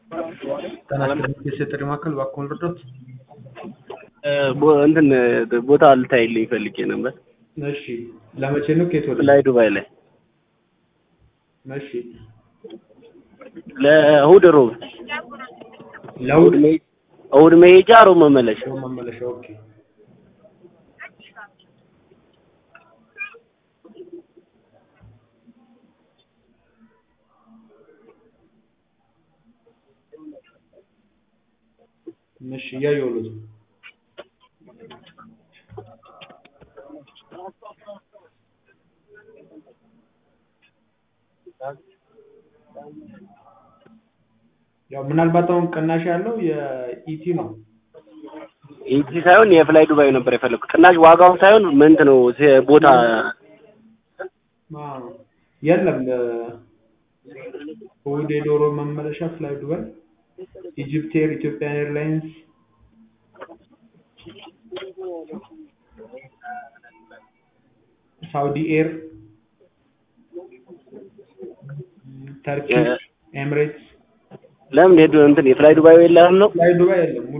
ጤና ይስጥልኝ የጥሪ ማዕከል እባክዎን ልርዳዎት? ቦ- እንትን ቦታ ልታይልኝ ፈልጌ ነበር። እሺ ለመቼ ነው ከየት ወደ ላይ ዱባይ ላይ እሺ ለእሑድ ሮብ ለእሑድ መሄ- እሑድ መሄጃ ሮብ መመለሻ ነው መመለሻ ኦኬ እሺ እያየሁት ነው ያው ምናልባት አሁን ቅናሽ ያለው የኢቲ ነው ኢቲ ሳይሆን የፍላይ ዱባይ ነበር የፈለኩት። ቅናሽ ዋጋው ሳይሆን ምንት ነው ሴ- ቦታ አዎ። የለም እሑድ የዶሮ መመለሻ ፍላይ ዱባይ ኢጅፕት ኤር ኢትዮጵያን ኤርላይንስ ሳውዲ ኤር ተርኪሽ ኤምሬትስ ለምን ሄዱ እንትን የፍላይ ዱባይ የለም ነው ፍላይ ዱባይ የለም ሙሉ